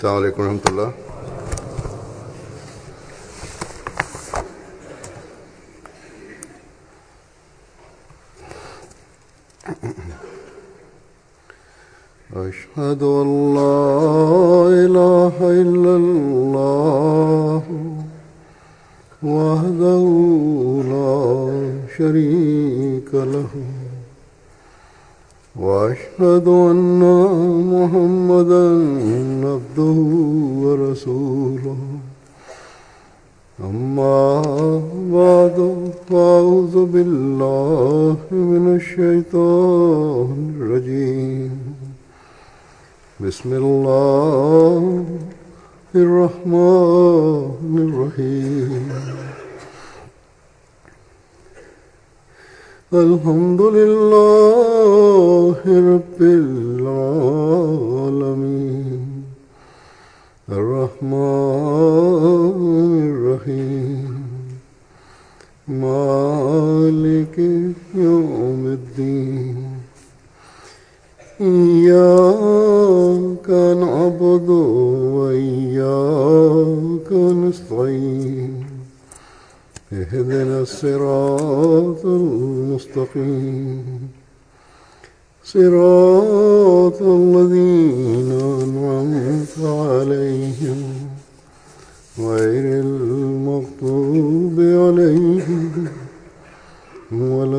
السلام عليكم ورحمة الله أشهد أن لا إله إلا الله وحده لا شريك له وأشهد أن محمدا عبده ورسوله أما بعد فأعوذ بالله من الشيطان الرجيم بسم الله الرحمن الرحيم الحمد لله رب العالمين الرحمن الرحيم مالك يوم الدين إياك نعبد وإياك نستعين اهدنا الصراط المستقيم صراط الذين أنعمت عليهم غير المغضوب عليهم ولا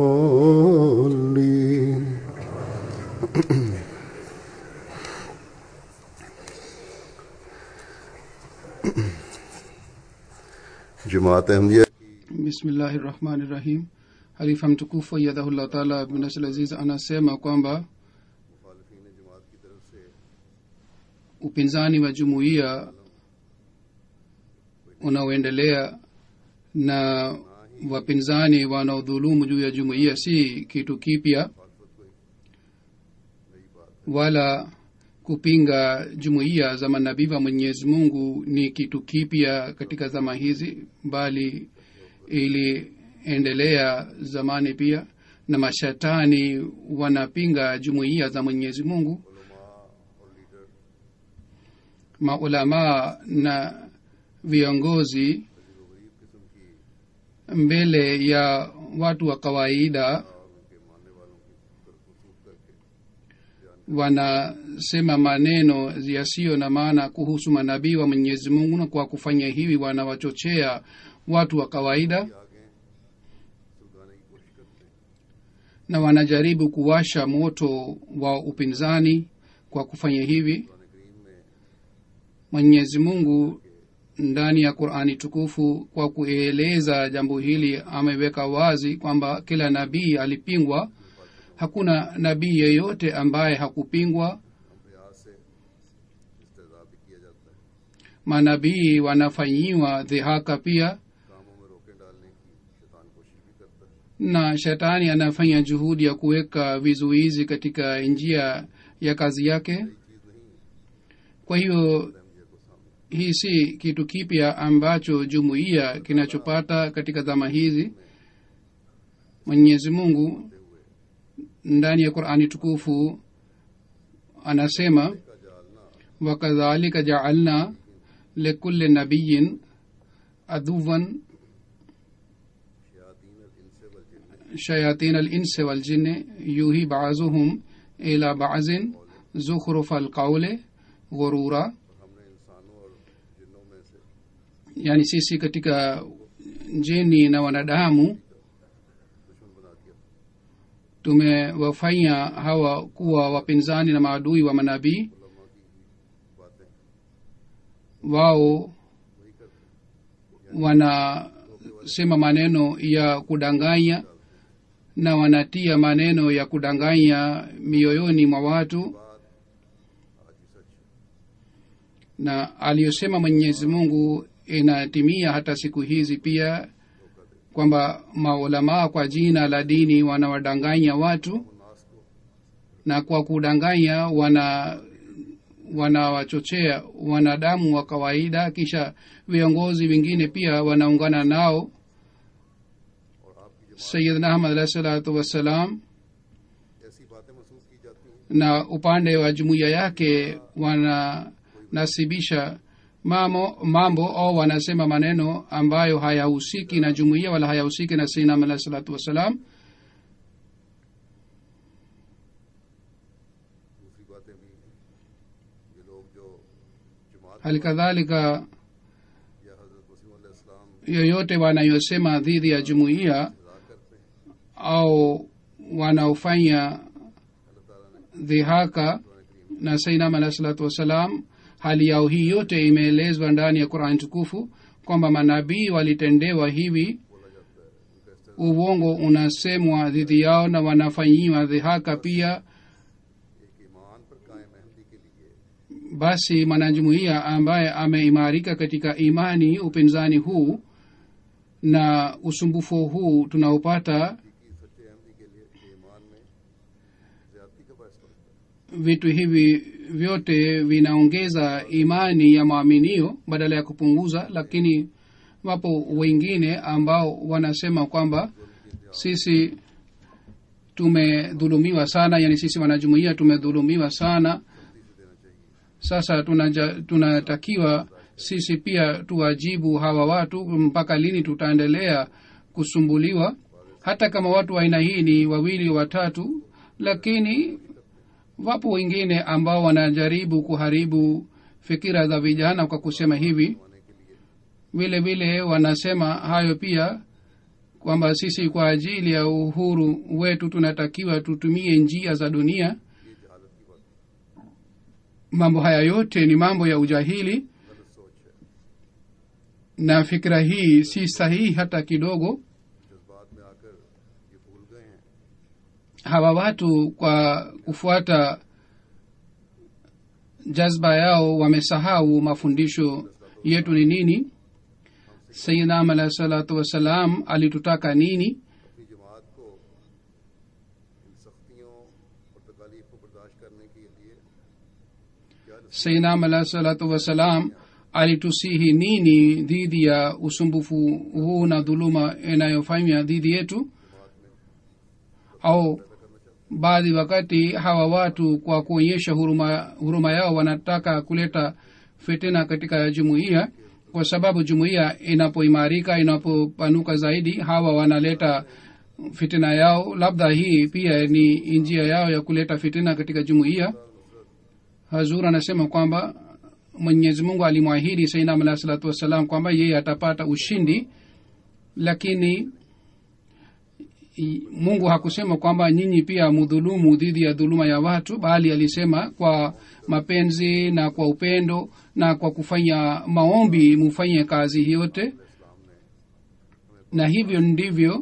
الضالين जमात Ahmadiyya bismillahi rahmani rahim halifa mtukufu ayadhahullah taala binasl aziz anasema kwamba upinzani wa jumuiya unaoendelea na wapinzani wanaodhulumu juu ya jumuiya si kitu kipya wala kupinga jumuiya za manabii wa mwenyezi mungu ni kitu kipya katika zama hizi bali iliendelea zamani pia na mashatani wanapinga jumuiya za mwenyezi mungu maulamaa na viongozi mbele ya watu wa kawaida wanasema maneno yasiyo na maana kuhusu manabii wa mwenyezi mungu na kwa kufanya hivi wanawachochea watu wa kawaida na wanajaribu kuwasha moto wa upinzani kwa kufanya hivi mwenyezi mungu ndani ya qurani tukufu kwa kueleza jambo hili ameweka wazi kwamba kila nabii alipingwa hakuna nabii yeyote ambaye hakupingwa manabii wanafanyiwa dhihaka pia na shetani anafanya juhudi ya kuweka vizuizi katika njia ya kazi yake kwa hiyo hii si kitu kipya ambacho jumuiya kinachopata katika zama hizi mwenyezi mungu ndani ya qurani tukufu anasema wakadhalika jaalna likulli nabiyin aduwan shayatin alinsi waljinni yuhi bazuhum ila bazin zukhrufa alqaule ghurura yani sisi katika jini na wanadamu tumewafanya hawa kuwa wapinzani na maadui wa manabii wao wanasema maneno ya kudanganya na wanatia maneno ya kudanganya mioyoni mwa watu na aliyosema mwenyezi mungu inatimia hata siku hizi pia kwamba maulamaa kwa jina la dini wanawadanganya watu na kwa kudanganya wana wanawachochea wanadamu wa kawaida kisha viongozi wengine pia wanaungana nao sayidna ahmad alahi salatu wassalam ऐसी बातें महसूस की जाती हैं na upande wa jumuiya yake wana wananasibisha mamo, mambo au wanasema maneno ambayo hayahusiki na jumuiya wala hayahusiki na sainam alahi salatu wassalam दूसरी बातें भी हैं ये लोग जो जमात hali kadhalika या हजरत वसीम इस्लाम yoyote wanayosema dhidi ya jumuiya इंतजार करते हैं au wanaofanya dhihaka na sainam alahi salatu wassalam hali yao hii yote imeelezwa ndani ya qurani tukufu kwamba manabii walitendewa hivi uongo unasemwa dhidi yao na wanafanyiwa dhihaka pia एक ईमान पर कायम अहमदी के लिए basi mwanajumuiya ambaye ameimarika katika imani upinzani huu na usumbufu huu tunaopata की सच्चे अहमदी के लिए ये ईमान में ज्यादती का बायस बनता है vitu hivi vyote vinaongeza imani ya maaminio badala ya kupunguza lakini wapo wengine ambao wanasema kwamba sisi tumedhulumiwa sana yani sisi wanajumuia tumedhulumiwa sana sasa tunaja, tunatakiwa sisi pia tuwajibu hawa watu mpaka lini tutaendelea kusumbuliwa hata kama watu wa aina hii ni wawili watatu lakini wapo wengine ambao wanajaribu kuharibu fikira za vijana kwa kusema hivi vile vile wanasema hayo pia kwamba sisi kwa ajili ya uhuru wetu tunatakiwa tutumie njia za dunia mambo haya yote ni mambo ya ujahili गलत सोच है na fikira hii si sahihi hata kidogo जज्बात में आकर ये भूल गए हैं hawa watu kwa kufuata jazba yao wamesahau mafundisho yetu ni nini sayidnam alahi salatu wassalam alitutaka nini अपनी जमात को इन सख्तियों और तकालीफ को बर्दाश्त करने के लिए क्या sayidnam alahi salatu wassalam alitusihi nini dhidi ya usumbufu huu na dhuluma inayofanywa dhidi yetu au baadhi wakati hawa watu kwa kuonyesha huruma, huruma yao wanataka kuleta fitina katika jumuiya kwa sababu jumuiya inapoimarika inapopanuka zaidi hawa wanaleta fitina yao labda hii pia ni njia yao ya kuleta fitina katika jumuiya hazur anasema kwamba mwenyezi mungu alimwahidi sainam alahi salatu wassalam kwamba yeye atapata ushindi lakini i- mungu hakusema kwamba nyinyi pia mudhulumu dhidi ya dhuluma ya watu bali alisema kwa mapenzi na kwa upendo na kwa kufanya maombi mufanye kazi hii yote na hivyo ndivyo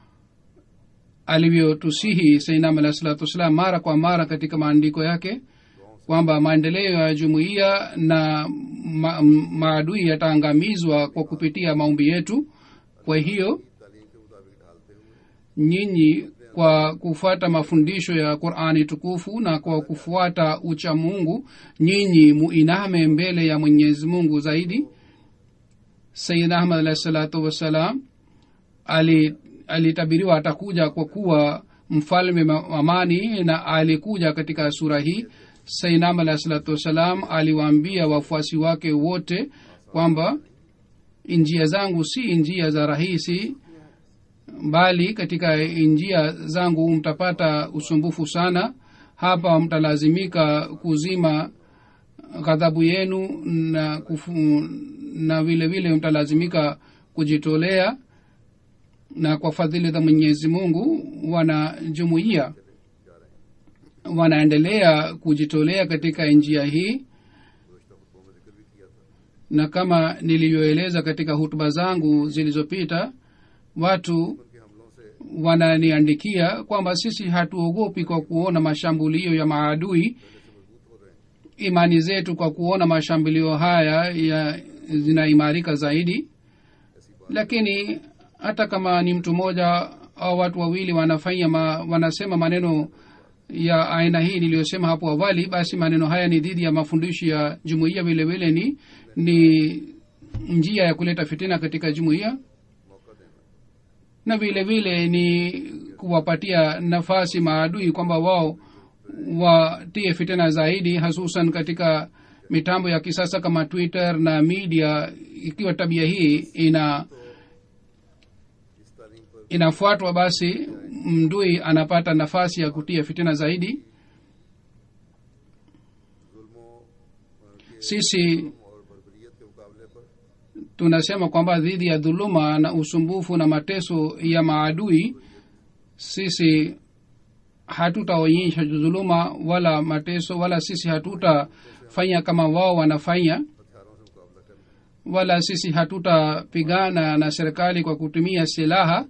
alivyotusihi sainam alahi salatu wassalam mara kwa mara katika maandiko yake kwamba maendeleo ya jumuiya na ma, maadui yataangamizwa kwa kupitia maombi yetu kwa hiyo तालीम के मुताबिक ढालते हुए nyinyi kwa kufuata mafundisho ya qurani tukufu na kwa kufuata ucha mungu nyinyi muiname mbele ya mwenyezi mungu zaidi sayid ahmad alahi salatu wassalam ali- alitabiriwa atakuja kwa kuwa mfalme ma- amani na alikuja katika sura hii sainam alahi salatu wassalam aliwaambia wafuasi wake wote kwamba njia zangu si njia za rahisi bali katika njia zangu mtapata usumbufu sana hapa mtalazimika kuzima ghadhabu yenu na, kufu, na vile vile mtalazimika kujitolea na kwa fadhili za mwenyezi mungu wanajumuia wanaendelea kujitolea katika njia hii na kama nilivyoeleza katika hutuba zangu zilizopita watu wananiandikia kwamba sisi hatuogopi kwa kuona mashambulio ya maadui imani zetu kwa kuona mashambulio haya ya zinaimarika zaidi lakini hata kama ni mtu mmoja au watu wawili wanafanya ma, wanasema maneno ya aina hii niliyosema hapo awali basi maneno haya ni dhidi ya mafundisho ya jumuiya vile vile ni ni njia ya kuleta fitina katika jumuiya na vile vile ni kuwapatia nafasi maadui kwamba wao watie fitina zaidi hasusan katika mitambo ya kisasa kama twitter na media ikiwa tabia hii ina इस तालीम पर inafuatwa basi mdui anapata nafasi ya kutia fitina zaidi जुल्मों के sisi और बर्बरियत के मुकाबले पर tunasema kwamba dhidi ya dhuluma na usumbufu na mateso ya maadui sisi hatutaonyesha dhuluma wala mateso wala sisi hatutafanya kama wao wanafanya हथियारों से मुकाबला करना wala sisi hatutapigana na serikali kwa kutumia silaha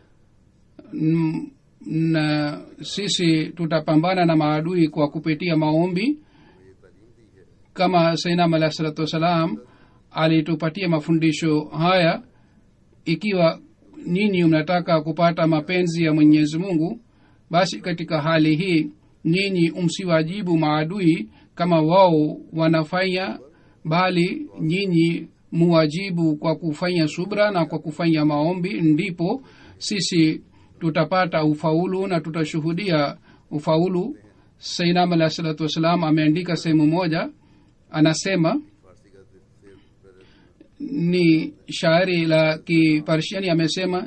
Mm, na sisi tutapambana na maadui kwa kupitia maombi ये तालीम दी है kama sainam alahi salatu wassalam alitupatia mafundisho haya ikiwa nyinyi mnataka kupata mapenzi ya mwenyezi mungu basi katika hali hii nyinyi msiwajibu maadui kama wao wanafanya bali nyinyi muwajibu kwa kufanya subra na kwa kufanya maombi ndipo sisi tutapata ufaulu na tutashuhudia ufaulu sainam alahi salatu wassalam ameandika sehemu moja anasema फारसी का से पहले ni shairi la kiparsiani amesema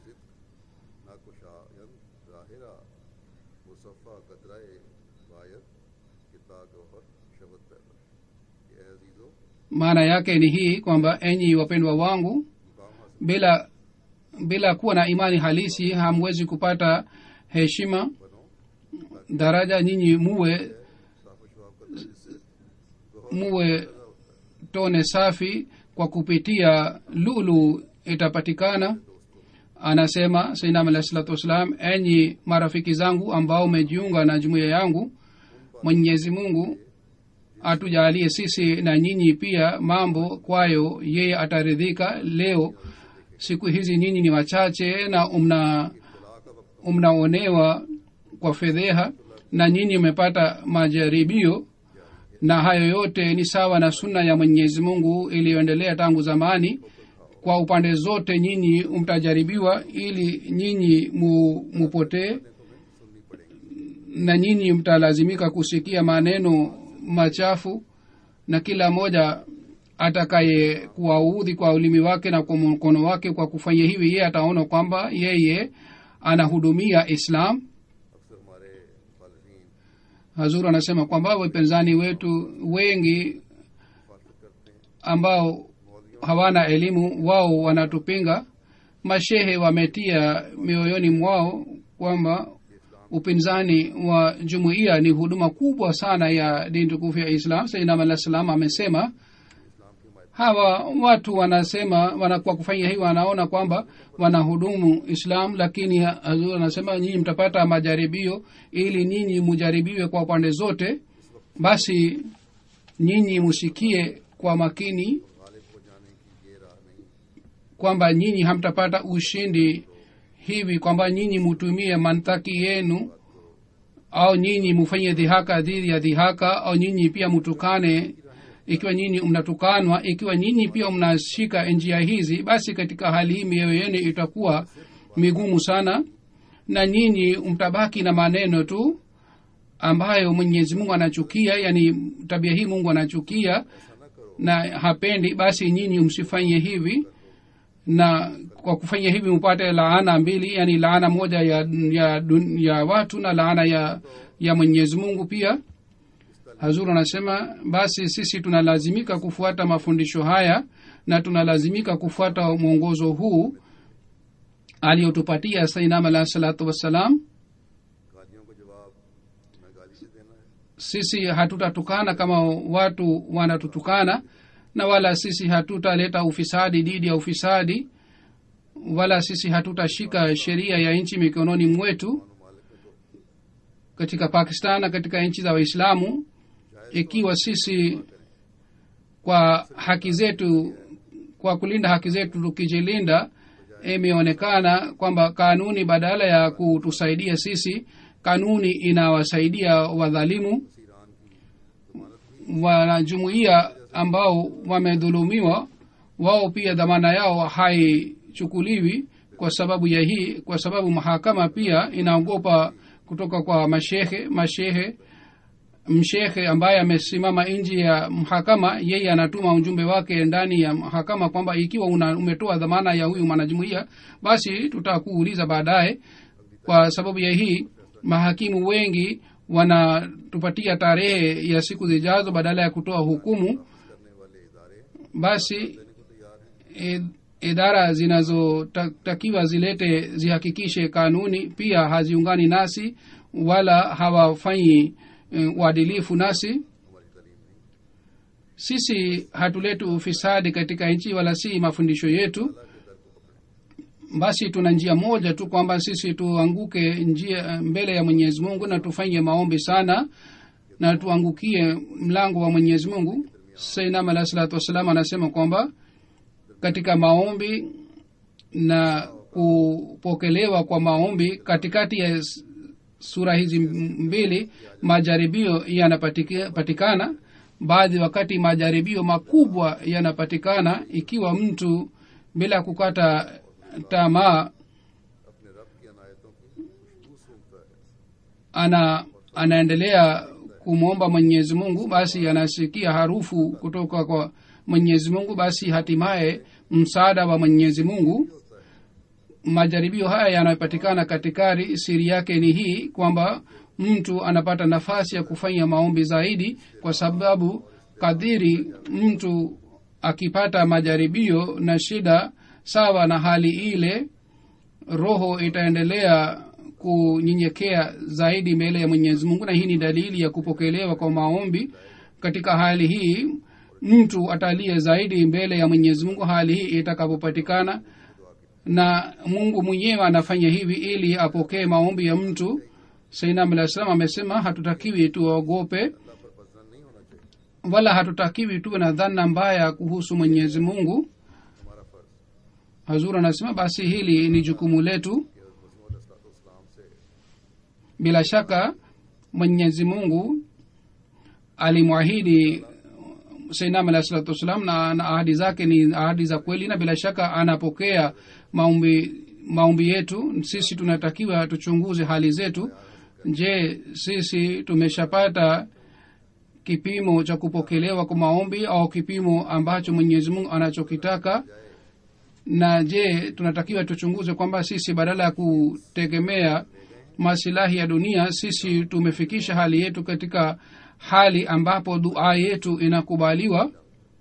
नाकुशायन ज़ाहिरा मुसफ़ा कतराए वायत किता गौहर शबत पैदा ये अजीज़ो maana yake ni hii kwamba enyi wapendwa wangu मुकाम हासिल bila bila kuwa na imani halisi hamwezi kupata heshima बनो daraja nyinyi muwe साफ शवाब का जिससे muwe tone safi kwa kupitia lulu itapatikana anasema sainam alahi salatu wassalam enyi marafiki zangu ambao mejiunga na jumuiya yangu mwenyezi mungu atujalie sisi na nyinyi pia mambo kwayo yeye ataridhika leo siku hizi nyinyi ni wachache na mna mnaonewa kwa fedheha na nyinyi mmepata majaribio na hayo yote ni sawa na sunna ya mwenyezi mungu iliyoendelea tangu zamani kwa upande zote nyinyi mtajaribiwa ili nyinyi mu, mupotee na nyinyi mtalazimika kusikia maneno machafu na kila mmoja atakaye kuwaudhi kwa ulimi wake na kwa mkono wake kwa kufanya hivi yeye ataona kwamba yeye anahudumia islam अक्सर हमारे खालफीन hazur anasema kwamba wapinzani wetu wengi मुखालफत करते हैं ambao hawana elimu wao wanatupinga mashehe wametia mioyoni mwao kwamba upinzani wa jumuiya ni huduma kubwa sana ya dini tukufu ya islam sainam alah salam amesema hawa watu wanasema wana kwa kufanya hii wanaona kwamba wanahudumu islam lakini hazur anasema nyinyi mtapata majaribio ili nyinyi mujaribiwe kwa pande zote basi nyinyi musikie kwa makini Ghalib हो जाने की ये राह नहीं kwamba nyinyi hamtapata ushindi hivi kwamba nyinyi mutumie mantaki yenu au nyinyi mufanye dhihaka dhidi ya dhihaka au nyinyi pia mutukane ikiwa nyinyi mnatukanwa ikiwa nyinyi pia mnashika njia hizi basi katika hali hii mioyo yenu itakuwa migumu sana na nyinyi mtabaki na maneno tu ambayo mwenyezi mungu anachukia yani tabia hii mungu anachukia na hapendi basi nyinyi msifanye hivi na kwa kufanya hivi mpate laana mbili yani laana moja ya ya, dun- ya watu na laana ya ya mwenyezi mungu pia hazur anasema basi sisi tunalazimika kufuata mafundisho haya na tunalazimika kufuata mwongozo huu aliyotupatia sainam alahi salatu wassalam गालियों का जवाब मैं गाली से देना है sisi hatutatukana kama watu wanatutukana na wala sisi hatutaleta ufisadi dhidi ya ufisadi wala sisi hatutashika sheria ya nchi mikononi mwetu katika pakistan na katika nchi za waislamu ikiwa sisi kwa haki zetu kwa kulinda haki zetu tukijilinda imeonekana kwamba kanuni badala ya kutusaidia sisi kanuni inawasaidia wadhalimu wanajumuia ambao wamedhulumiwa wao pia dhamana yao haichukuliwi kwa sababu ya hii kwa sababu mahakama pia inaogopa kutoka kwa mashehe mashehe mshekhe ambaye amesimama nje ya mahakama yeye anatuma ujumbe wake ndani ya mahakama kwamba ikiwa una, umetoa dhamana ya huyu mwanajumuia basi tutakuuliza baadaye kwa sababu ya hii mahakimu wengi wanatupatia tarehe ya siku zijazo badala ya kutoa hukumu करने वाले इदारे basi देने को तैयार हैं id- idara zinazotakiwa zilete zihakikishe kanuni pia haziungani nasi wala hawafanyi eh, uadilifu nasi हमारी तालीम नहीं sisi hatuleti ufisadi katika nchi wala si mafundisho yetu basi tuna njia moja tu kwamba sisi tuanguke njia mbele ya mwenyezi mungu na tufanye maombi sana na tuangukie mlango wa mwenyezi mungu sainam alahi salatu wassalam anasema kwamba katika maombi na kupokelewa kwa maombi katikati ya s- sura hizi mbili majaribio yanapatikana baadhi wakati majaribio makubwa yanapatikana ikiwa mtu bila kukata tamaa अपने रब की अनायतों की खुशबू सूंघता है ana anaendelea kumwomba mwenyezi mungu basi anasikia harufu kutoka kwa mwenyezi mungu basi hatimaye msaada wa mwenyezi mungu majaribio haya yanayopatikana katikati siri yake ni hii kwamba mtu anapata nafasi ya kufanya maombi zaidi kwa sababu kadhiri mtu akipata majaribio na shida sawa na hali ile roho itaendelea kunyenyekea zaidi mbele ya mwenyezi mungu na hii ni dalili ya kupokelewa kwa maombi katika hali hii mtu atalie zaidi mbele ya mwenyezi mungu hali hii itakapopatikana na mungu mwenyewe anafanya hivi ili apokee maombi ya mtu sainam alah salam amesema hatutakiwi tuogope अल्लाह पर पसंद नहीं होना चाहिए wala hatutakiwi tuwe na dhana mbaya kuhusu mwenyezi mungu हमारा फर्ज hazur anasema basi hili ni jukumu letu कि हज़रत इस्लाम से bila shaka mwenyezi mungu alimwahidi sainam alah salatu wassalam na, na ahadi zake ni ahadi za kweli na bila shaka anapokea maombi maombi yetu sisi tunatakiwa tuchunguze hali zetu je sisi tumeshapata kipimo cha kupokelewa kwa maombi au kipimo ambacho mwenyezi mungu anachokitaka na je tunatakiwa tuchunguze kwamba sisi badala ya kutegemea masilahi ya dunia sisi tumefikisha hali yetu katika hali ambapo dua yetu inakubaliwa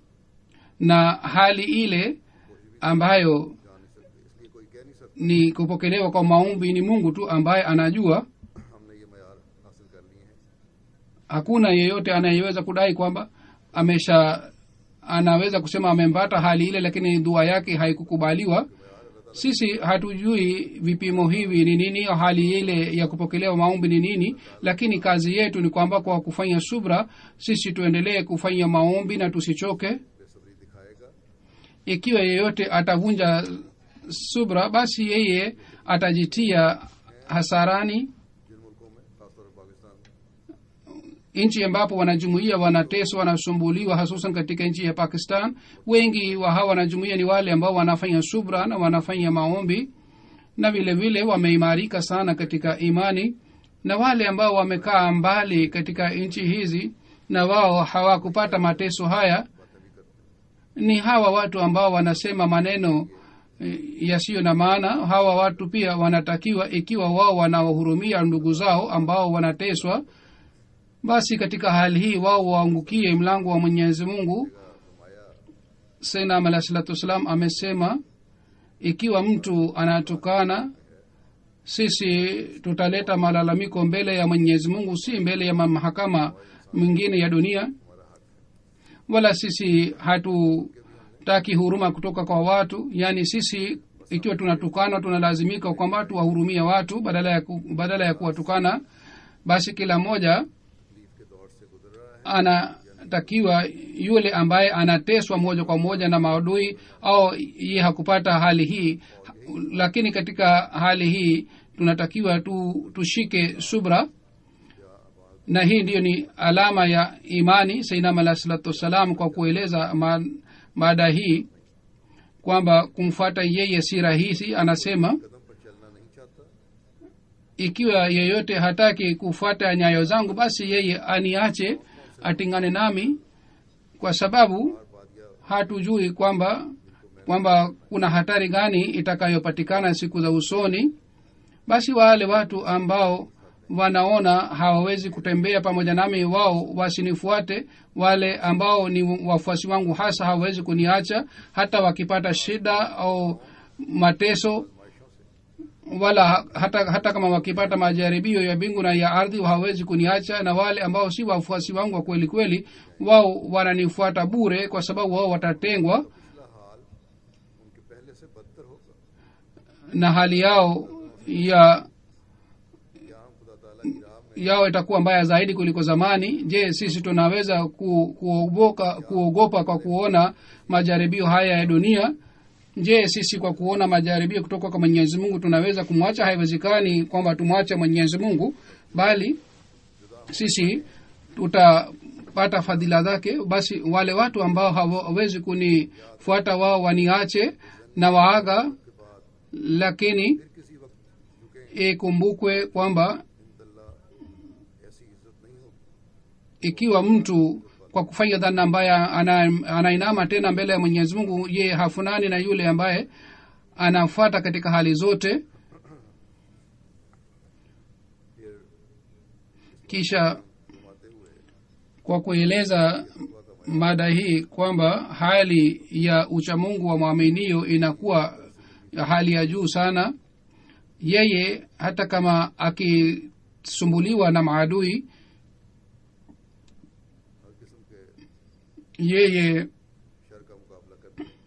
na hali ile ambayo इसलिए कोई कह नहीं सकता ni kupokelewa kwa maombi ni mungu tu ambaye anajua हमने ये मैार हासिल कर लिए हैं hakuna yeyote anayeweza kudai kwamba amesha anaweza kusema amempata hali ile lakini dua yake haikukubaliwa sisi hatujui vipimo hivi ni nini au hali ile ya kupokelewa maombi ni nini lakini kazi yetu ni kwamba kwa kufanya subra sisi tuendelee kufanya maombi na tusichoke बेसब्री दिखाएगा ikiwa yeyote atavunja subra basi yeye atajitia hasarani जिन मुल्कों में खासतौर पर पाकिस्तान में nchi ambapo wanajumuia wanateswa wanasumbuliwa hasusan katika nchi ya pakistan wengi wa hawa wanajumuia ni wale ambao wanafanya subra na wanafanya maombi na vile vile wameimarika sana katika imani na wale ambao wamekaa mbali katika nchi hizi na wao hawakupata mateso haya ni hawa watu ambao wanasema maneno eh, yasiyo na maana hawa watu pia wanatakiwa ikiwa wao wanawahurumia ndugu zao ambao wanateswa basi katika hali hii wao waangukie mlango wa mwenyezi mungu senam alah salatu wassalam amesema ikiwa mtu anatukana sisi tutaleta malalamiko mbele ya mwenyezi mungu si mbele ya mahakama mwingine ya dunia wala sisi hatutaki huruma kutoka kwa watu yaani sisi ikiwa tunatukana tunalazimika kwamba tuwahurumia watu badala ya, ku, badala ya kuwatukana basi kila mmoja तकलीफ के दौर से गुजर रहा है anatakiwa yule ambaye anateswa moja kwa moja na maadui au ye hakupata hali hii lakini katika hali hii tunatakiwa tu, tushike subra na hii ndiyo ni alama ya imani sainam alah salatu wassalam kwa kueleza ma- mada hii kwamba kumfuata yeye si rahisi anasema कदम पर चलना नहीं चाहता ikiwa yeyote hataki kufuata nyayo zangu basi yeye aniache atingane nami kwa sababu hatujui kwamba kwamba kuna hatari gani itakayopatikana siku za usoni basi wale watu ambao wanaona hawawezi kutembea pamoja nami wao wasinifuate wale ambao ni wafuasi wangu hasa hawawezi kuniacha hata wakipata shida au mateso wala hata, hata kama wakipata majaribio ya mbingu na ya ardhi hawawezi kuniacha na wale ambao si wafuasi wangu wa kweli kweli wao wananifuata bure kwa sababu wao watatengwa पिछला हाल उनके पहले से बदतर होगा na hali yao ya यहाँ खुदा ताला की राह में yao itakuwa mbaya zaidi kuliko zamani je sisi tunaweza ku, kuogoka, kuogopa kwa kuona majaribio haya ya dunia je sisi kwa kuona majaribio kutoka kwa mwenyezi mungu tunaweza kumwacha haiwezekani kwamba tumwache mwenyezi mungu bali sisi tutapata fadhila zake basi wale watu ambao hawawezi kunifuata wao waniache na waaga lakini फिर किसी वक्त झुके ikumbukwe kwamba इंदल्ला ऐसी इज्जत नहीं होगी ikiwa mtu kwa kufanya dhana mbaya ana- anainama tena mbele ya mwenyezi mungu ye hafunani na yule ambaye anafuata katika hali zote फिर kisha घुमाते हुए kwa kueleza mada hii kwamba hali ya uchamungu wa mwaminio inakuwa ya hali ya juu sana yeye hata kama akisumbuliwa na maadui हर किस्म के yeye sir का मुकाबला करते हैं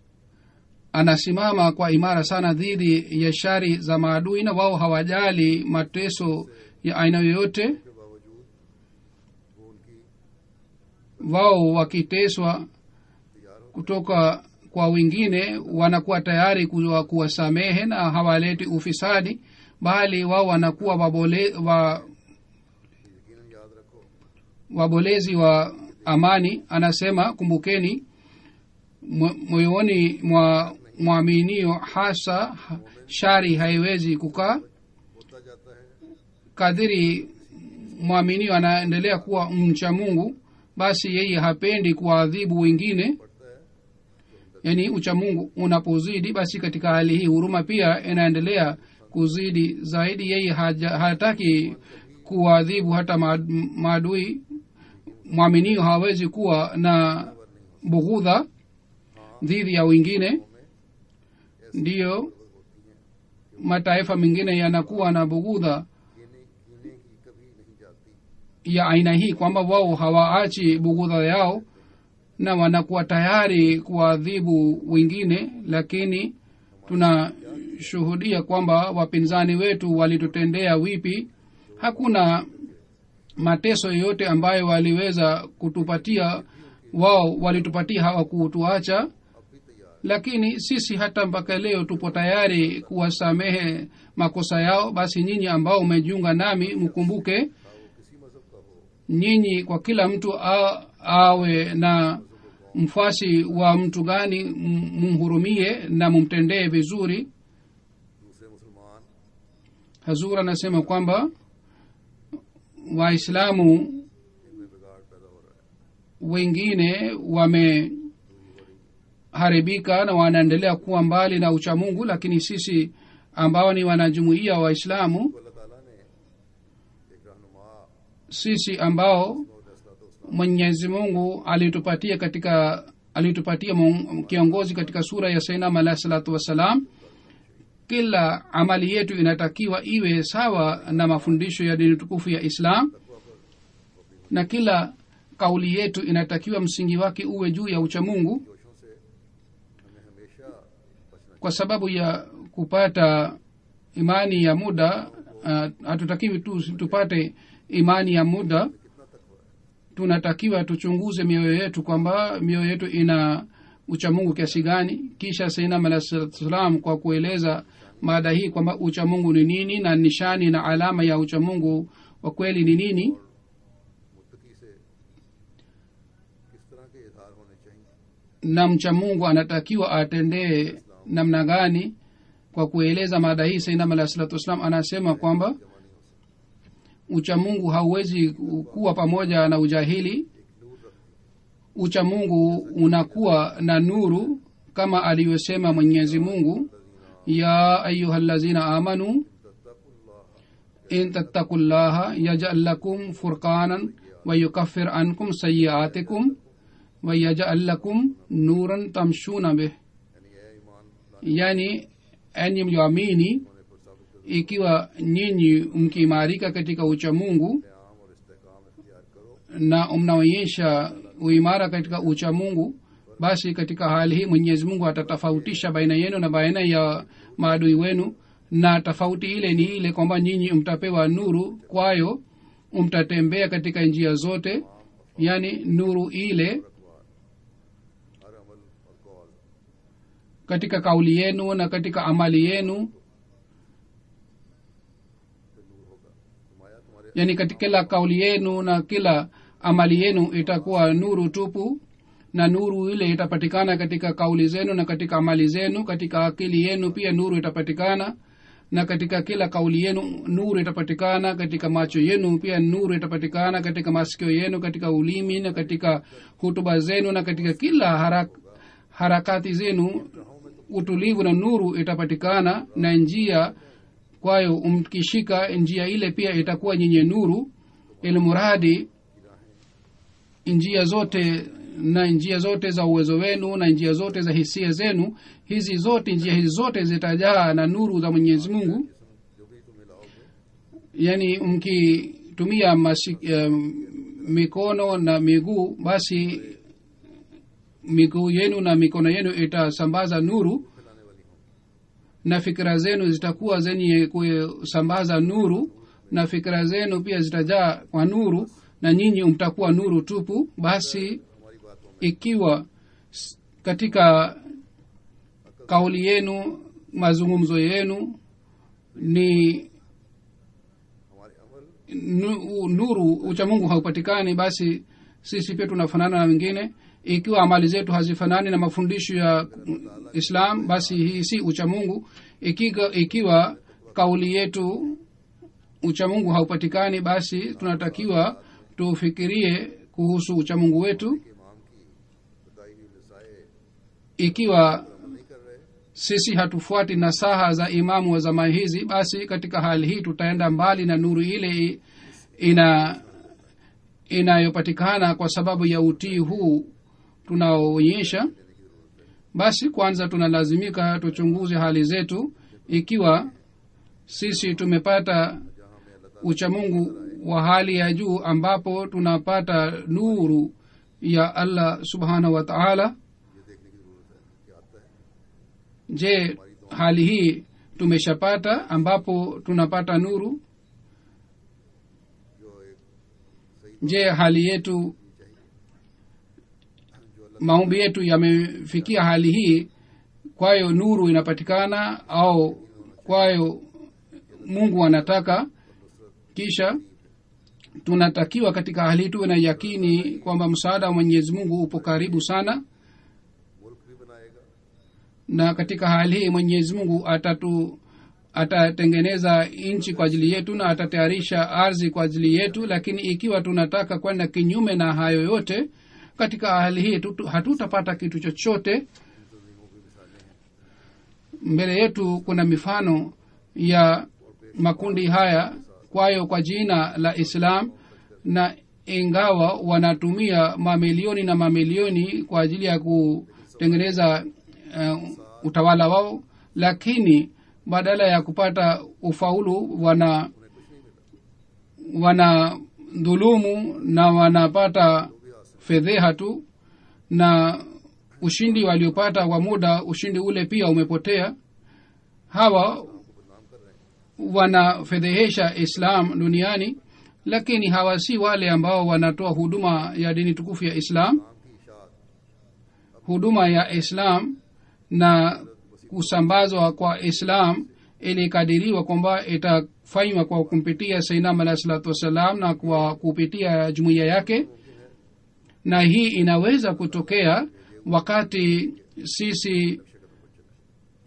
anasimama kwa imara sana dhidi ya shari za maadui na wao hawajali mateso ya aina yoyote के बावजूद वो उनकी wao wakiteswa तैयार हो kutoka kwa wengine wanakuwa tayari kuwa- kuwasamehe na hawaleti ufisadi bali wao wanakuwa wabole, wa, यकीनन याद रखो wabolezi wa amani anasema kumbukeni mo- moyoni mwa mwaminio hasa ha- shari haiwezi kukaa होता जाता है kadhiri mwaminio anaendelea kuwa mcha mungu basi yeye hapendi kuwaadhibu wengine पड़ता है yaani uchamungu unapozidi basi katika hali hii huruma pia inaendelea kuzidi zaidi yeye haja, hataki kuwaadhibu hata maad- maadui mwaminio hawezi kuwa na bughudha dhidi ya wengine ndiyo mataifa mengine yanakuwa na bughudha कीने कीने की कभी नहीं जाती ya aina hii kwamba wao hawaachi bughudha yao na wanakuwa tayari kuwaadhibu wengine lakini tunashuhudia kwamba wapinzani wetu walitutendea wipi hakuna mateso yoyote ambayo waliweza kutupatia wao walitupatia hawakutuacha अब भी तैयार lakini sisi hata mpaka leo tupo tayari kuwasamehe makosa yao basi nyinyi ambao umejiunga nami mkumbuke था वो किसी मजहब का हो nyinyi kwa kila mtu a, awe na mfasi wa mtu gani m- mumhurumie na mumtendee vizuri दूसरे मुसलमान hazur anasema kwamba waislamu इनमें बिगाड़ पैदा हो रहा है wengine wameharibika na wanaendelea kuwa mbali na uchamungu lakini sisi ambao ni wanajumuia wa waislamu तो अल्लाह ताला ने एक रहनुमा sisi ambao और फैसला mwenyezi mungu alitupatia katika alitupatia mun- kiongozi katika sura ya sainam alahi salatu wassalam kila amali yetu inatakiwa iwe sawa na mafundisho ya dini tukufu ya islam na kila kauli yetu inatakiwa msingi wake uwe juu ya uchamungu जोशों से हमें हमेशा बचना kwa sababu ya kupata imani ya muda uh, hatutakiwi tu tupate imani ya muda कितना तकवा है tunatakiwa tuchunguze mioyo yetu kwamba mioyo yetu ina uchamungu kiasi gani kisha sainam alah salam kwa kueleza mada hii kwamba uchamungu ni nini na nishani na alama ya uchamungu wa kweli ni nini मुत्तकी से किस तरह के इजहार होने चाहिए na mcha mungu anatakiwa atendee namna gani kwa kueleza mada hii sainam alah salatu wassalam anasema kwamba uchamungu hauwezi kuwa pamoja na ujahili uchamungu unakuwa na nuru kama alivyosema mwenyezi mungu ya ayuha lazina amanu in tattaku llaha yajal lakum furqanan wayukafir ankum sayiatikum wayajal lakum nuran tamshuna bih yani enyi mlioamini ikiwa nyinyi mkiimarika katika uchamungu na mnaonyesha uimara katika uchamungu basi katika hali hii mwenyezi mungu atatofautisha baina yenu na baina ya maadui wenu na tofauti ile ni ile kwamba nyinyi mtapewa nuru kwayo mtatembea katika njia zote yani nuru ile katika kauli yenu na katika amali yenu yani katika kila kauli yenu na kila amali yenu itakuwa nuru tupu na nuru ile itapatikana katika kauli zenu na katika amali zenu katika akili yenu pia nuru itapatikana na katika kila kauli yenu nuru itapatikana katika macho yenu pia nuru itapatikana katika masikio yenu katika ulimi na katika hutuba zenu na katika kila harak, harakati zenu utulivu na nuru itapatikana na njia kwayo mkishika njia ile pia itakuwa nyenye nuru ilmuradi njia zote na njia zote za uwezo wenu na njia zote za hisia zenu hizi zote njia hizi zote zitajaa na nuru za mwenyezi mungu yaani mkitumia um, mikono na miguu basi miguu yenu na mikono yenu itasambaza nuru na fikira zenu zitakuwa zenye kusambaza nuru na fikira zenu pia zitajaa kwa nuru na nyinyi mtakuwa nuru tupu basi ikiwa katika kauli yenu mazungumzo yenu ni nuru uchamungu haupatikani basi sisi pia tunafanana na wengine ikiwa amali zetu hazifanani na mafundisho ya islam basi hii si uchamungu ikiwa, ikiwa kauli yetu uchamungu haupatikani basi tunatakiwa tufikirie kuhusu uchamungu wetu ikiwa sisi hatufuati nasaha za imamu wa zama hizi basi katika hali hii tutaenda mbali na nuru ile ina inayopatikana kwa sababu ya utii huu tunaoonyesha basi kwanza tunalazimika tuchunguze hali zetu ikiwa sisi tumepata uchamungu wa hali ya juu ambapo tunapata nuru ya allah subhanahu wa taala je hali hii tumeshapata ambapo tunapata nuru je hali yetu maombi yetu yamefikia hali hii kwayo nuru inapatikana au kwayo mungu anataka kisha tunatakiwa katika hali hii tuwe na yakini kwamba msaada wa mwenyezi mungu upo karibu sana na katika hali hii mwenyezi mungu atatu atatengeneza nchi kwa ajili yetu na atatayarisha ardhi kwa ajili yetu lakini ikiwa tunataka kwenda kinyume na hayo yote katika hali hii hatutapata kitu chochote mbele yetu kuna mifano ya makundi haya kwayo kwa jina la islam na ingawa wanatumia mamilioni na mamilioni kwa ajili ya kutengeneza uh, utawala wao lakini badala ya kupata ufaulu wana wana dhulumu na wanapata fedheha tu na ushindi waliopata kwa muda ushindi ule pia umepotea hawa wanafedhehesha islam duniani lakini hawa si wale ambao wanatoa huduma ya dini tukufu ya islam huduma ya islam na kusambazwa kwa islam ilikadiriwa kwamba itafanywa kwa kumpitia sainam alahi salatu wassalam na kwa kupitia jumuiya yake na hii inaweza kutokea wakati sisi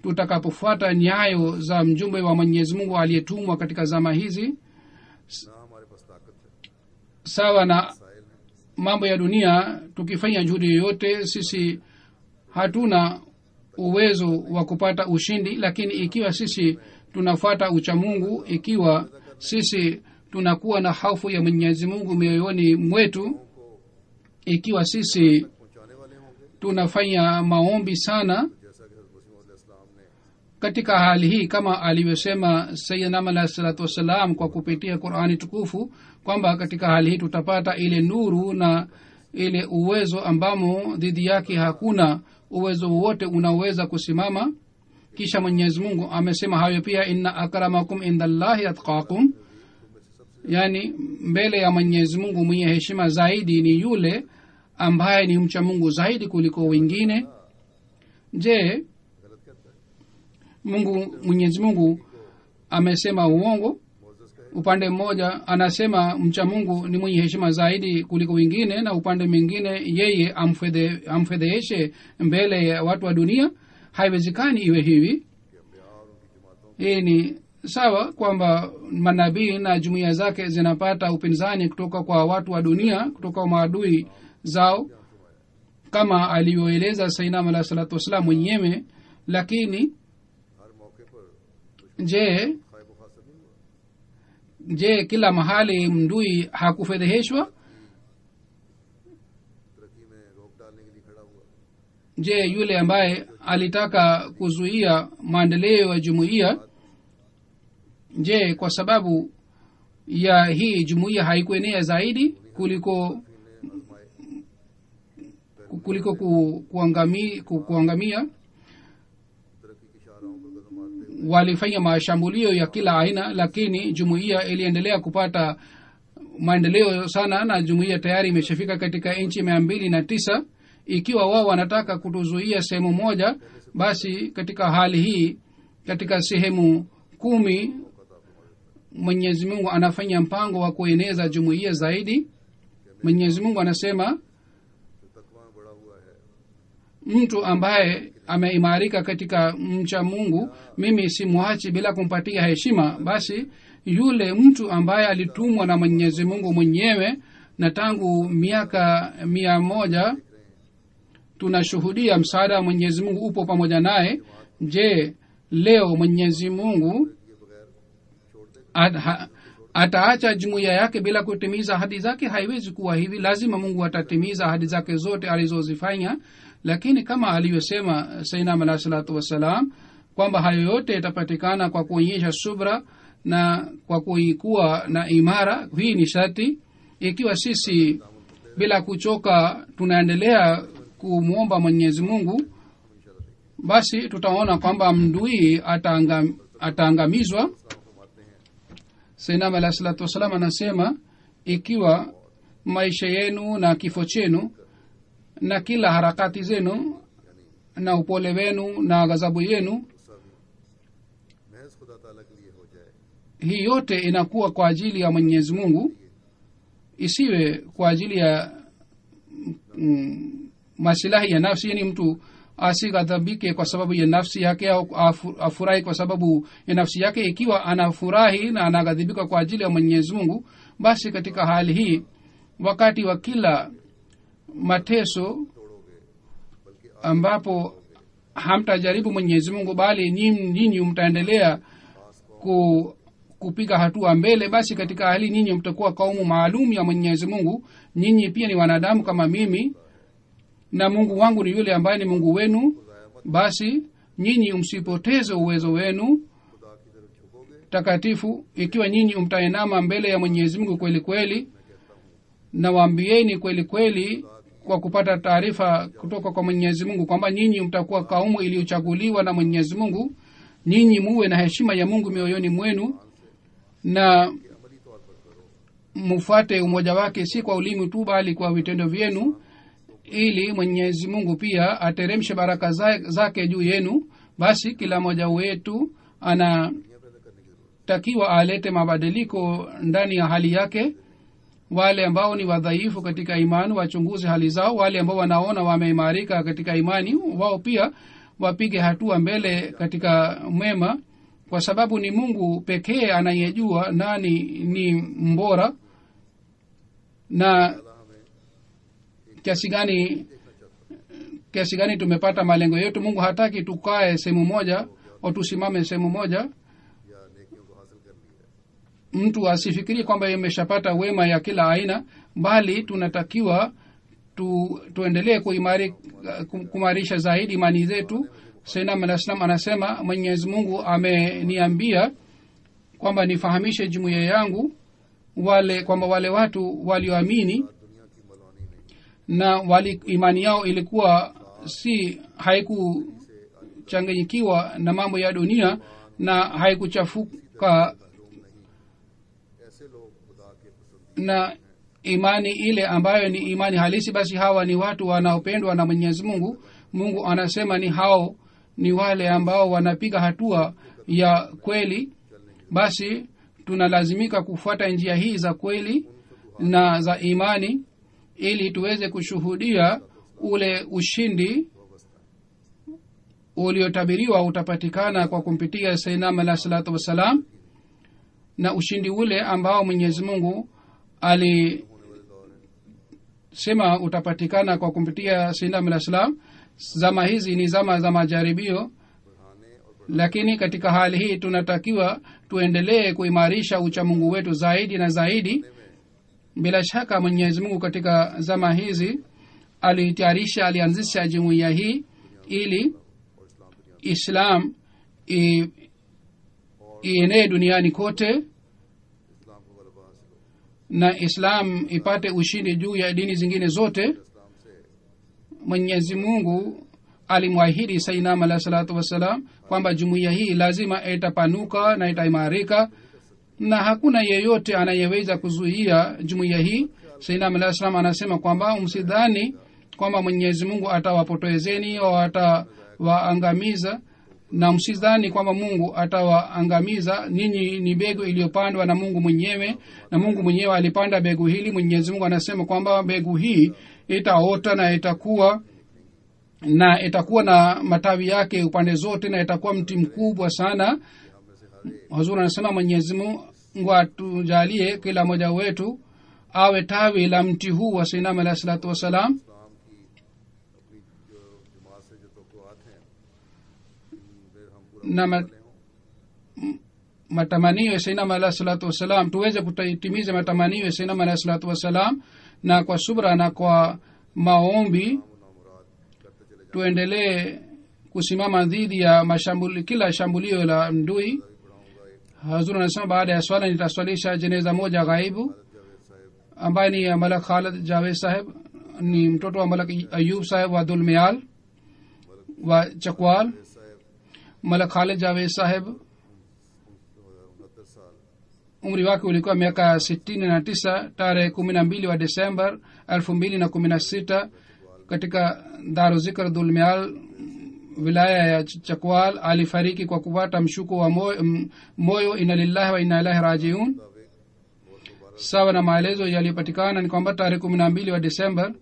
tutakapofuata nyayo za mjumbe wa mwenyezi mungu aliyetumwa katika zama hizi ना हमारे पास ताकत है sawa na साहिल है mambo ya dunia tukifanya juhudi yoyote sisi hatuna uwezo wa kupata ushindi lakini ikiwa sisi tunafuata uchamungu ikiwa sisi tunakuwa na hofu ya mwenyezi mungu mioyoni mwetu ikiwa sisi पहुंचाने वाले होंगे tunafanya maombi sana जैसा कि हजरत मसीह इस्लाम ने katika hali hii kama alivyosema sayidnam alahi salatu wassalam kwa kupitia qurani tukufu kwamba katika hali hii tutapata ile nuru na ile uwezo ambamo dhidi yake hakuna uwezo wowote unaoweza kusimama kisha mwenyezi mungu amesema hayo pia inna akramakum indallahi atqakum yaani mbele ya mwenyezi mungu mwenye heshima zaidi ni yule ambaye ni mcha mungu zaidi kuliko wengine je गलत कहता है mungu mwenyezi mungu amesema uongo Moses कहे upande mmoja anasema mcha mungu ni mwenye heshima zaidi kuliko wengine na upande mwingine yeye amfedhe- amfedheheshe mbele ya watu wa dunia haiwezekani iwe hivi कि अम्बिया और उनकी जमातों hii ni sawa kwamba manabii na jumuiya zake zinapata upinzani kutoka kwa watu wa dunia kutoka kwa maadui zao kama alivyoeleza sainam alah salatu wassalam mwenyewe lakini हर मौके पर je खायब खासर नहीं हुआ je kila mahali mdui hakufedheheshwa तरक्की में रोक डालने के लिए खड़ा हुआ je yule ambaye alitaka kuzuia maendeleo ya jumuiya je kwa sababu ya hii jumuiya haikuenea zaidi kuliko kuliko ku, kuangami, ku, kuangamia तरक्की की शाहराहों पर कदम मारते हुए walifanya mashambulio ya kila aina lakini jumuiya iliendelea kupata maendeleo sana na jumuiya tayari imeshafika katika nchi mia mbili na tisa ikiwa wao wanataka kutuzuia sehemu moja basi katika hali hii katika sehemu kumi mwenyezi mungu anafanya mpango wa kueneza jumuiya zaidi mwenyezi mungu anasema जो तकवा में बड़ा हुआ है mtu ambaye ameimarika katika mcha mungu mimi simwachi bila kumpatia heshima basi yule mtu ambaye alitumwa na mwenyezi mungu mwenyewe na tangu miaka mia moja tunashuhudia msaada wa mwenyezi mungu upo pamoja naye je leo mwenyezi mungu ये बगैर छोड़ देगा at, ha, ataacha jumuiya yake bila kutimiza ahadi zake haiwezi kuwa hivi lazima mungu atatimiza ahadi zake zote alizozifanya lakini kama alivyosema sainam alah salatu wassalam kwamba hayo yote yatapatikana kwa kuonyesha subra na kwa kuikuwa na imara hii ni shati ikiwa sisi bila kuchoka tunaendelea kumwomba mwenyezi mungu basi tutaona kwamba mdui ataangam, ataangamizwa sainam alah salatu wassalam anasema ikiwa maisha yenu na kifo chenu na kila harakati zenu na upole wenu na ghadhabu yenu महज खुदा ताला के लिए हो जाए hii yote inakuwa kwa ajili ya mwenyezi mungu isiwe kwa ajili ya mm, masilahi ya nafsi yani mtu asighadhabike kwa sababu ya nafsi yake au afu- afurahi kwa sababu ya nafsi yake ikiwa anafurahi na anaghadhibika kwa ajili ya mwenyezi mungu basi katika hali hii wakati wa kila mateso तोड़ोगे बल्कि ambapo hamtajaribu mwenyezi mungu bali nyinyi nyinyi mtaendelea ku, kupiga hatua mbele basi katika hali nyinyi mtakuwa kaumu maalum ya mwenyezi mungu nyinyi pia ni wanadamu kama mimi na mungu wangu ni yule ambaye ni mungu wenu basi nyinyi msipoteze uwezo wenu खुदा की तरफ झुकोगे takatifu ikiwa nyinyi mtainama mbele ya mwenyezi mungu kweli kweli na waambieni kweli kweli kwa kupata taarifa kutoka kwa mwenyezi mungu kwamba nyinyi mtakuwa kaumu iliyochaguliwa na mwenyezi mungu nyinyi muwe na heshima ya mungu mioyoni mwenu na अमली तौर पर करो mfuate umoja wake si kwa ulimi tu bali kwa vitendo vyenu ili mwenyezi mungu pia ateremshe baraka za- zake juu yenu basi kila mmoja wetu anatakiwa alete mabadiliko ndani ya hali yake wale ambao ni wadhaifu katika imani wachunguze hali zao wale ambao wanaona wameimarika katika imani wao pia wapige hatua mbele katika mwema kwa sababu ni mungu pekee anayejua nani ni mbora na kiasi gani kiasi gani tumepata malengo yetu mungu hataki tukae sehemu moja au tusimame sehemu moja या नेकियों को हासिल कर लिया है mtu asifikirie kwamba imeshapata wema ya kila aina bali tunatakiwa tu, tuendelee kuimari, kum- kumarisha zaidi imani zetu sainam alah salam anasema mwenyezi mungu ameniambia kwamba nifahamishe jumuiya yangu wale kwamba wale watu walioamini दुनिया की मलवानी नहीं na wali imani yao ilikuwa si haikuchanganyikiwa na mambo ya dunia na haikuchafuka ऐसे लोग खुदा के पसंद na imani ile ambayo ni imani halisi basi hawa ni watu wanaopendwa na mwenyezi mungu mungu anasema ni hao ni wale ambao wanapiga hatua ya kweli basi tunalazimika kufuata njia hii za kweli na za imani ili tuweze kushuhudia ule ushindi uliotabiriwa utapatikana kwa kumpitia sainam alah salatu wassalam na ushindi ule ambao mwenyezi mungu alisema utapatikana kwa kumpitia sainam alah salam zama hizi ni zama za majaribio lakini katika hali hii tunatakiwa tuendelee kuimarisha uchamungu wetu zaidi na zaidi bila shaka mwenyezi mungu katika zama hizi alitayarisha alianzisha jumuiya hii ili islam i- ienee duniani kote इस्लाम को गलबा हासिल हो na islam ipate ushindi juu ya dini zingine zote इस्लाम से mwenyezi mungu alimwahidi sainam alah salatu wassalam kwamba jumuiya hii lazima itapanuka na itaimarika na hakuna yeyote anayeweza kuzuia jumuiya hii sainam alah salam anasema kwamba msidhani kwamba mwenyezi mungu atawapotoezeni au atawaangamiza na msidhani kwamba mungu atawaangamiza ninyi ni begu iliyopandwa na mungu mwenyewe na mungu mwenyewe alipanda begu hili mwenyezi mungu anasema kwamba begu hii itaota na itakuwa na itakuwa na matawi yake upande zote na itakuwa mti mkubwa sana hazur anasema mwenyezi mungu atujalie kila mmoja wetu awe tawi la mti huu wa sinam alahi salatu wassalam इस्लाम की अपनी जो जमात से जो तोक़ुआत हैं फिर हम पूरा na ma, ले हों matamanio ya sainam alahi salatu wassalam tuweze kutimiza matamanio ya sainam alahi salatu wassalam na kwa subra na kwa maombi मुराद करते चले जाएं tuendelee kusimama dhidi ya mashambuli, kila shambulio la mdui hazur anasema baada ya swala nitaswalisha jeneza moja ghaibu Javed साहब ambaye ni malak khalid javed saheb ni mtoto wa malak ayub saheb wa dulmial wa chakwal साहब malak khalid javed saheb उनहत्तर साल umri wake ulikuwa miaka sitini na tisa tarehe kumi na mbili wa desember elfu mbili na kumi na sita katika daruzikr dulmial wilaya ya Ch- chakwal alifariki kwa kupata mshuko wa moyo, m- moyo ina lillahi wa ina ilahi rajiun sawa na maelezo yaliyopatikana ni kwamba tarehe kumi na mbili wa desember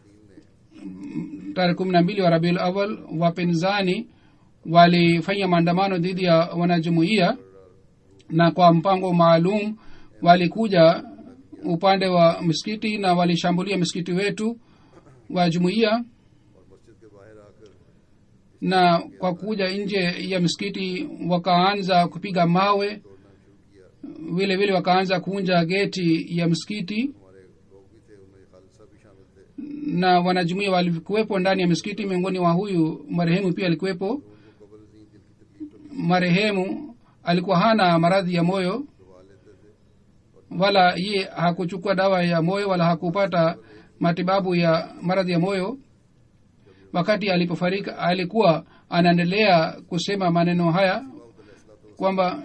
m- tarehe kumi na mbili wa rabiul awal wapinzani walifanya maandamano dhidi ya wanajumuiya na kwa mpango maalum walikuja upande wa msikiti na walishambulia msikiti wetu wa jumuiya और मस्जिद के बाहर आकर na kwa kuja nje ya msikiti wakaanza kupiga mawe vile vile wakaanza kuunja geti ya msikiti हमारे लोग भी थे उनमें खालिद साहब भी शामिल थे na wanajumuia walikuwepo ndani ya msikiti miongoni wa huyu marehemu pia alikuwepo उनको कबल नहीं दिल की तकलीफ तो marehemu alikuwa hana maradhi ya moyo करवा लेते थे wala ye hakuchukua dawa ya moyo wala hakupata matibabu ya maradhi ya moyo wakati alipofarika alikuwa anaendelea kusema maneno haya kwamba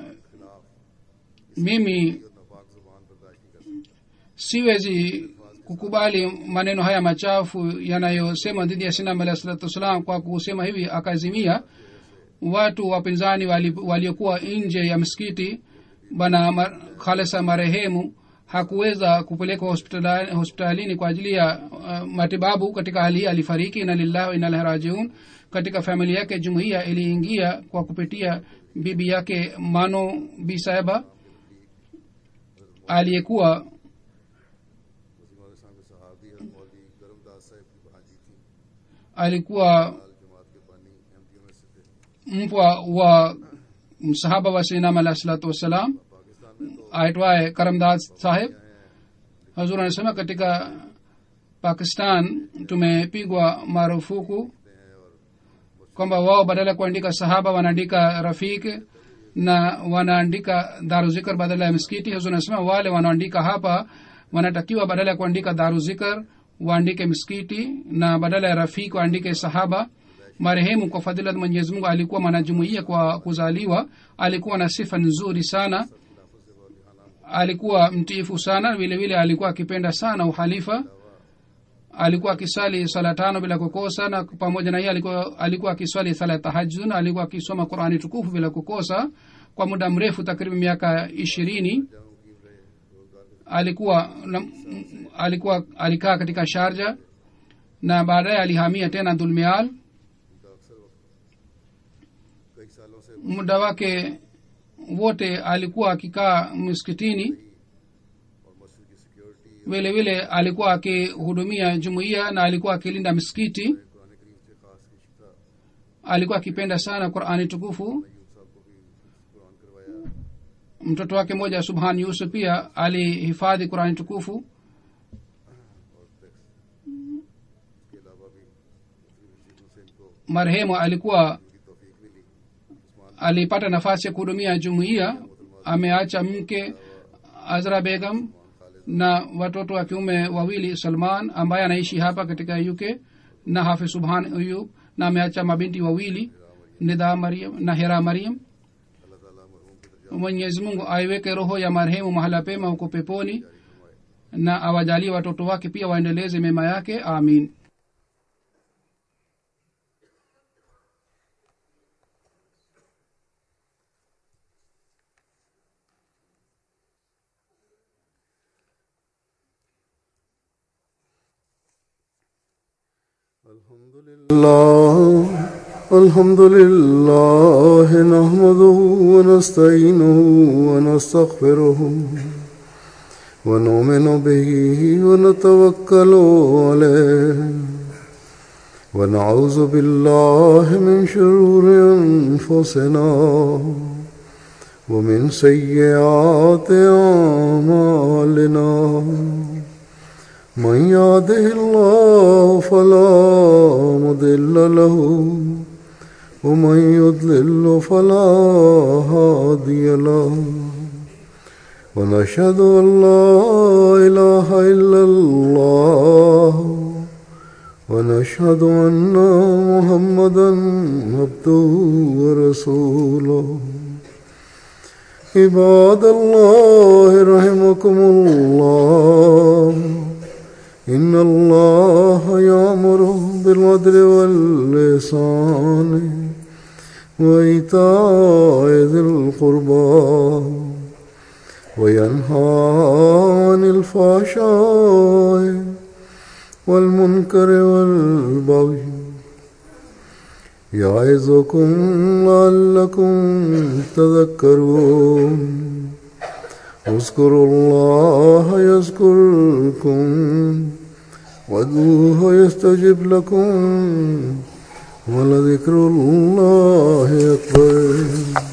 mimi नापाक जुबान बर्दाश्त नहीं कर सकता siwezi kukubali maneno haya machafu yanayosema dhidi ya sinam alah salatu wassalam kwa kusema hivi akazimia watu wapinzani wali- waliokuwa nje ya msikiti bana ma- khalesa marehemu hakuweza kupelekwa hospitali, hospitalini kwa ajili ya uh, matibabu katika hali hii alifariki ina lillahi wa inna ilaihi rajiun katika familia yake jumuiya iliingia kwa kupitia bibi yake mano bisaiba aliyekuwa वजीमा साहब सहाबी और मौली करमदास साहब की भांजी थी alikuwa लाल जमात के बानी एमपीओ में से थे mpwa wa msahaba wa sinam alahi salatu wassalam Pakistan में तो aitwaye karamdas saheb hazur anasema katika pakistan tumepigwa marufuku kwamba wao badala ya kuandika sahaba wanaandika rafik na wanaandika daruzikar badala ya miskiti hazur anasema wale wanaandika hapa wanatakiwa badala ya kuandika daruzikar waandike miskiti na badala ya rafik waandike sahaba marehemu kwa fadhila za mwenyezi mungu alikuwa mwanajumuia kwa kuzaliwa alikuwa na sifa nzuri sana alikuwa mtiifu sana vile vile alikuwa akipenda sana uhalifa alikuwa akisali sala tano bila kukosa na pamoja na hiyo alikuwa, alikuwa akiswali sala ya tahajud na alikuwa akisoma qurani tukufu bila kukosa kwa muda mrefu takriban miaka ishirini alikuwa na, alikuwa alikaa katika sharja na baadaye alihamia tena dhulmial कई सालों से muda wake wote alikuwa akikaa msikitini और मस्जिद की security vile vile alikuwa akihudumia jumuiya na alikuwa akilinda misikiti कुरान करीम से खास की शिक्षा alikuwa akipenda sana qurani tukufu यूब साहब को भी कुरान करवाया mtoto wake mmoja subhan yusuf pia alihifadhi qurani tukufu और टैक्स के अलावा भी दूसरी मस्जिदों से इनको marehemu alikuwa की तौफीक मिली Usman alipata nafasi ya kuhudumia jumuiya ameacha mke azra begam na watoto wa kiume wawili salman ambaye anaishi hapa katika uk na hafi subhan ayub na ameacha mabinti wawili nidha mariam na hera mariam अल्लाह ताला मरहूम के दर्जा mwenyezi mungu aiweke roho ya marehemu mahala pema huko peponi na awajalie watoto wake pia waendeleze mema yake amin الحمد لله الحمد لله نحمده ونستعينه ونستغفره ونؤمن به ونتوكل عليه ونعوذ بالله من شرور انفسنا ومن سيئات اعمالنا من يهده الله فلا مضل له ومن يضلل فلا هادي له ونشهد ان لا اله الا الله ونشهد ان محمدا عبده ورسوله عباد الله رحمكم الله إن الله يأمر بالعدل واللسان وإيتاء ذي القربى وينهى عن الفحشاء والمنكر والبغي يعظكم لعلكم تذكرون اذكروا الله يذكركم وادعوه يستجب لكم ولذكر الله أكبر